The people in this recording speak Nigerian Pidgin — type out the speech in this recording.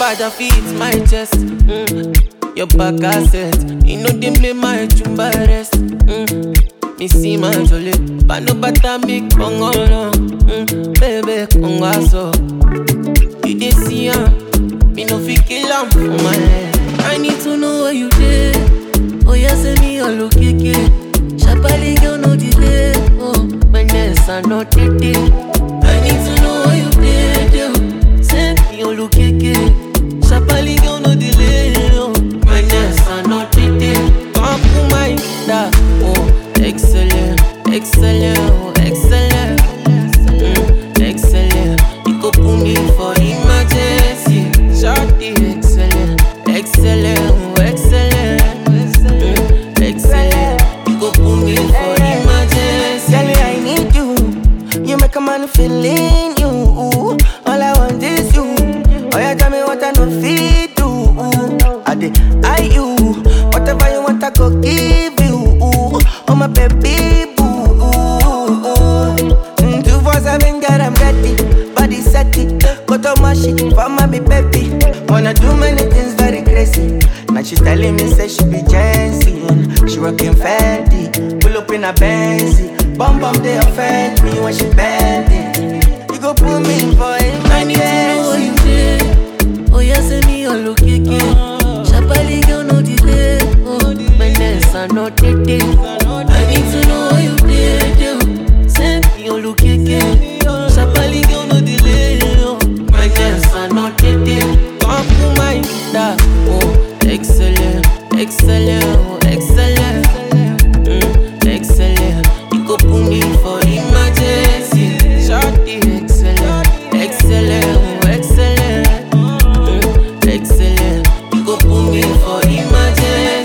Father feet my chest. Mm. Your back asset. You know them play my chumba rest. Mm. Me see my jolly. But no bata me kongo no. Mm. Baby kongo aso. You dey see am. Me no fit kill am for my head. I need to know where you dey. Oh yeah, send me all okay. Shabali girl no delay. Oh, my nest are not day. I need to know where you dey. dey. Send me all okay. Shabali girl no delay. Oh, my nest are not day. Come to my da. Oh, excellent, excellent, oh, excellent, mm, excellent. You go put me for emergency. Shorty, excellent, excellent, oh, excellent, mm, excellent. You go put me for emergency. Girl, I need you. You make a man feel in you. All I want is you. Oh, yeah, tell me what I know fit do. I did I you. Whatever you want, I go give you. Oh, my baby boo. Mm, Two for seven, girl, I'm ready. Body set it. Go to my shit for my baby. Wanna do many things very crazy. Now she telling me say she be Jensen. She rockin' Fendi. Pull up in a Benzy. Bum bum they offend me when she bend it. You go put me for I need to know where emergency. you dey. Oh yeah, send me all okay. Shabali girl no delay. Oh, my nest are not day. I need to know where you dey. dey. Send me all okay. Shabali girl no delay. Oh, my nest are not day. Come to my da. Oh, excellent, excellent, oh, excellent, mm, excellent. You go put me for emergency. Shorty, excellent, excellent, oh, excellent, mm, excellent. You go put me for emergency.